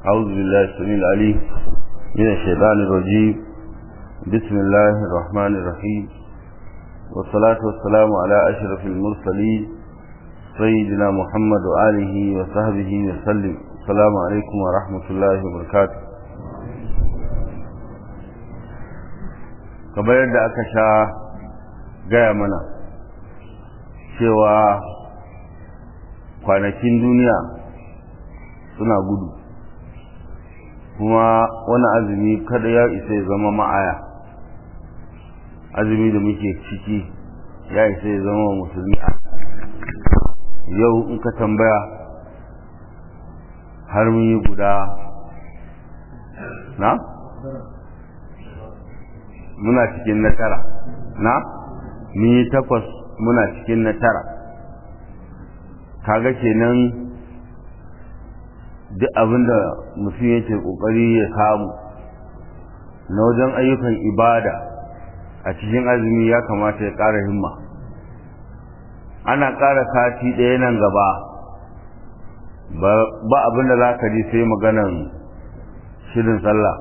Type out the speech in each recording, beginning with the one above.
أعوذ بالله السميع العليم من الشيطان الرجيم بسم الله الرحمن الرحيم والصلاة والسلام على أشرف المرسلين سيدنا محمد وآله وصحبه وسلم السلام عليكم ورحمة الله وبركاته kamar yadda aka sha gaya mana cewa kwanakin duniya suna gudu kuma wani azumi kada ya isa ya zama ma'aya azumi da muke ciki ya isa ya zama musulmi yau in ka tambaya har mun yi guda na muna cikin na tara na mun yi takwas muna cikin na tara kaga kenan duk abinda mutum yake kokari ya samu na wajen ayyukan ibada a cikin azumi ya kamata ya ƙara himma ana ƙara sati ɗaya nan gaba ba abin da za ka ji sai maganan shirin sallah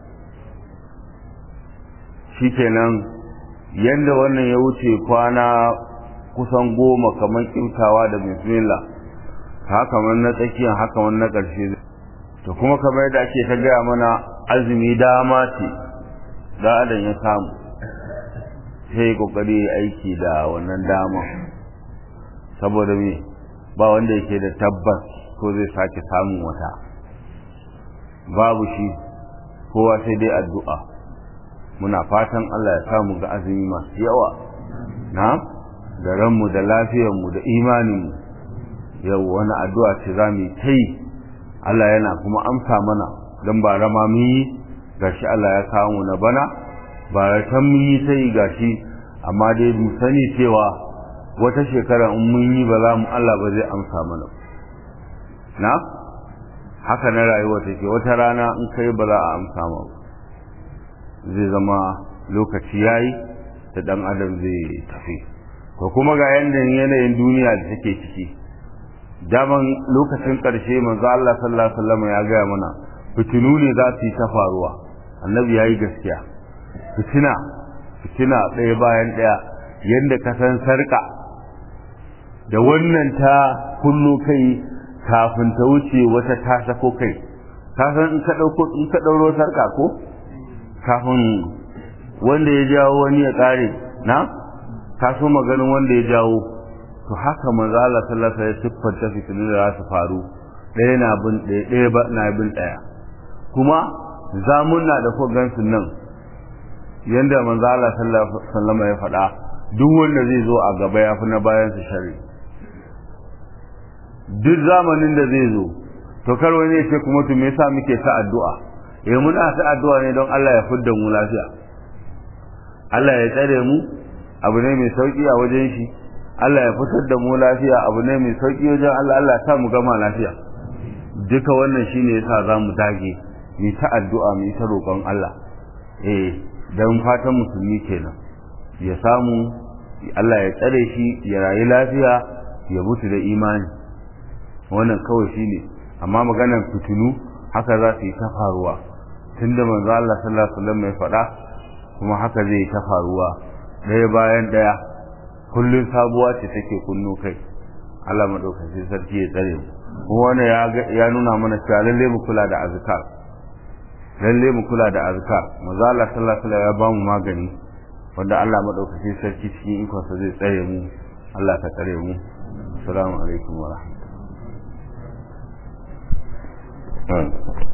shi kenan yadda wannan ya wuce kwana kusan goma kamar kimtawa da bismillah haka man na tsakiyar haka man na ƙarshe to kuma kamar yadda ake ta gaya mana azumi dama ce da adam ya samu sai kokari aiki da wannan dama saboda me ba wanda yake da tabbas ko zai sake samun wata babu shi kowa sai dai addu'a muna fatan Allah ya samu ga azumi masu yawa na da ranmu da lafiyarmu da imaninmu yau wani addu'a ce za mu ta yi Allah yana kuma amsa mana don ba rama mun yi gashi Allah ya kawo mu na bana ba ratan mun yi ta yi gashi amma dai mu sani cewa wata shekara in mun yi ba za mu Allah ba zai amsa mana na haka na rayuwa take wata rana in kai ba za a amsa ma zai zama lokaci yayi da dan adam zai tafi ko kuma ga yanda yanayin duniya da take ciki daman lokacin ƙarshe manzo Allah sallallahu alaihi wasallam ya gaya mana fitinu ne za su yi ta faruwa annabi yayi gaskiya fitina fitina ɗaya bayan ɗaya yanda ka san sarka da wannan ta kullo kai kafin ta wuce wata ta sako kai ka san in ka dauko in ka dauro sarka ko kafin wanda ya jawo wani ya kare na ka so maganin wanda ya jawo to haka manzo Allah sallallahu alaihi wasallam siffanta fitinin da za su faru ɗaya na bin ɗaya ɗaya ba na bin ɗaya kuma zamunna da ko gansu nan yanda manzo Allah sallallahu alaihi wasallam ya faɗa duk wanda zai zo a gaba ya fi na bayan su shari duk zamanin da zai zo to kar wani ya ce kuma to me yasa muke ta addu'a eh muna ta addu'a ne don Allah ya fidda mu lafiya Allah ya tsare mu abu ne mai sauki a wajen shi Allah ya fitar da mu lafiya abu ne mai sauki wajen Allah Allah ta mu gama lafiya duka wannan shine yasa zamu dage mu ta addu'a mu ta roƙon Allah eh dan fatan musulmi kenan ya samu Allah ya tsare shi ya rayu lafiya ya mutu da imani wannan kawai shine amma maganar fitinu haka za su yi ta faruwa tunda manzo Allah sallallahu alaihi wasallam ya faɗa kuma haka zai yi ta faruwa ɗaya bayan ɗaya kullum sabuwa ce take kunno kai Allah madaukakin sarki ya tsare mu kuma wannan ya nuna mana cewa lalle mu kula da azkar lalle mu kula da azkar manzo Allah sallallahu alaihi wasallam ya ba mu magani wanda Allah madaukakin sarki cikin ikonsa zai tsare mu Allah ka tsare mu assalamu alaikum wa rahmatullahi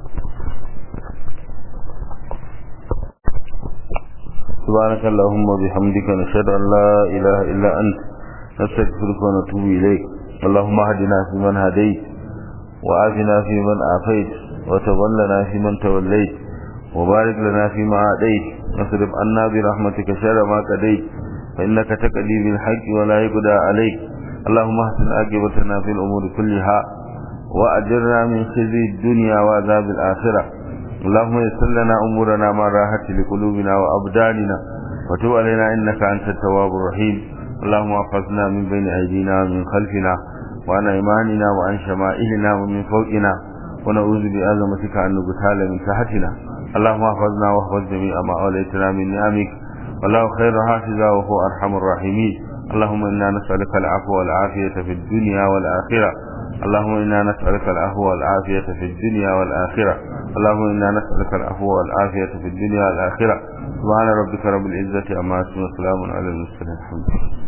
سبحانك اللهم وبحمدك نشهد أن لا إله إلا أنت نستغفرك ونتوب إليك اللهم اهدنا فيمن هديت وعافنا فيمن عافيت وتولنا فيمن توليت وبارك لنا فيما أعطيت واصرف عنا برحمتك شر ما قضيت فإنك تقضي بالحق ولا يقضى عليك اللهم احسن عاقبتنا في الأمور كلها وأجرنا من خزي الدنيا وعذاب الآخرة اللهم يسر لنا أمورنا ما راحت لقلوبنا وأبداننا وتب علينا إنك أنت التواب الرحيم اللهم احفظنا من بين أيدينا ومن خلفنا وعن أيماننا وعن شمائلنا ومن فوقنا ونعوذ بعظمتك أن نغتال من تحتنا اللهم احفظنا واحفظ جميع ما أوليتنا من نعمك والله خير حافظا وهو أرحم الراحمين اللهم إنا نسألك العفو والعافية في الدنيا والآخرة اللهم إنا نسألك العفو والعافية في الدنيا والآخرة اللهم إنا نسألك العفو والعافية في الدنيا والآخرة سبحان ربك رب العزة عما يصفون وسلام على المرسلين الحمد لله